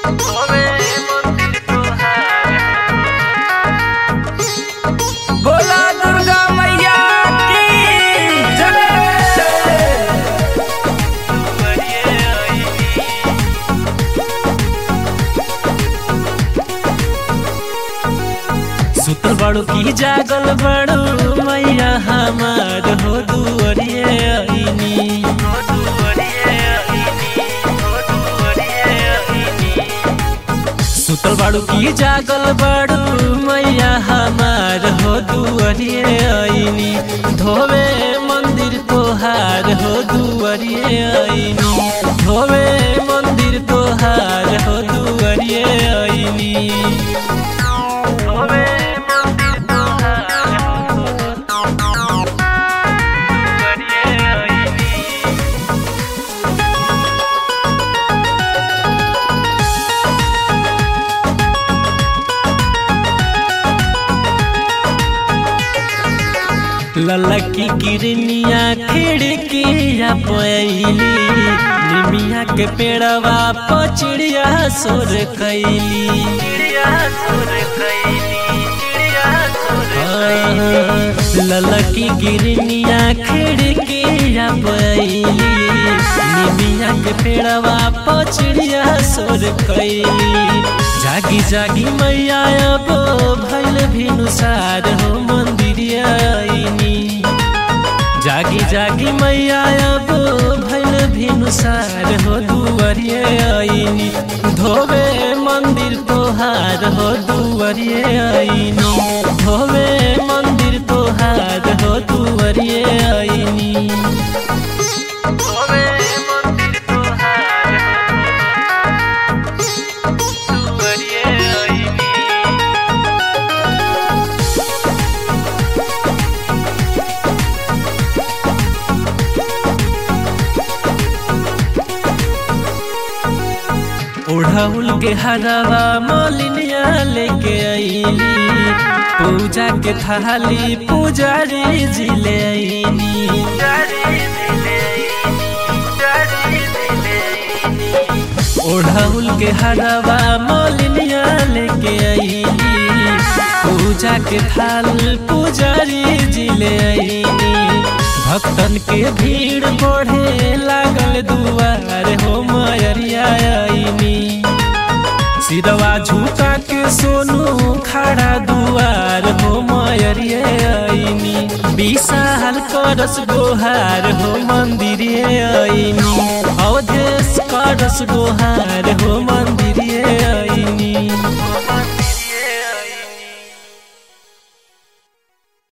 बोला दुर्गा मैया की जय सुतल बड़ू की जागल बड़ू मैया हमार हो दुअरिए आईनी सुतल बड़ू की जागल बड़ू मैया हमार हो दुअरिए आईनी धोवे मंदिर तोहार हो दुअरिए आईनी धोवे मंदिर तोहार हो दुअरिए आईनी ललकी किरनिया खिड़किया पैली निमिया के पेड़वा पचिड़िया सोर कैली ललकी गिरनिया खिड़किया पैली निमिया के पेड़वा पचिड़िया सोर कैली जागी जागी मैया अब भैल भिनुसार हो मंदिरिया आईनी जागी जागी मैया अब भैल भिनुसार हो दुआरिए आईनी धोवे मंदिर तोहार हो दुआरिए आईनी धोवे मंदिर तोहार हो दुआरिए आईनी ओढ़ाउल के हरावा मलिनिया लेके आईली पूजा के थाली पुजारी जी ले आईनी ओढ़ाउल के हरावा मलिनिया लेके आईली पूजा के थाल पुजारी जी ले आईनी भक्तन के भीड़ बढ़े लागल दुआर हो मयरिया आईनी सिरवा झुका के सोनू खड़ा दुआर हो मयरिया आईनी विशाल करस गोहार हो मंदिरे आईनी अवधेश करस गोहार हो